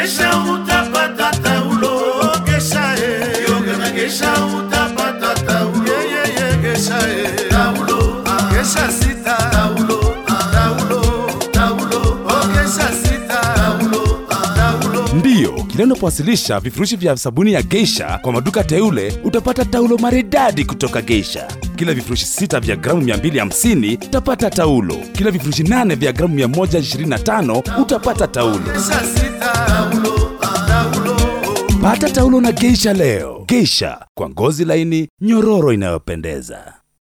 gesha utapata taulo Gesha eh. Yoga na gesha utapata taulo Yeah, yeah, yeah, gesha eh. Taulo ah, Gesha sita. Taulo ah, Taulo. Taulo Oh, ah, gesha sita. Taulo ah, Taulo. Ndiyo, kila unapowasilisha vifurushi vya sabuni ya Geisha kwa maduka teule utapata taulo maridadi kutoka Geisha. Kila vifurushi sita vya gramu 250 utapata taulo. Kila vifurushi nane vya gramu 125 utapata taulo. Gesha sita. Taulo. Taulo. Pata taulo na Geisha leo. Geisha kwa ngozi laini nyororo inayopendeza.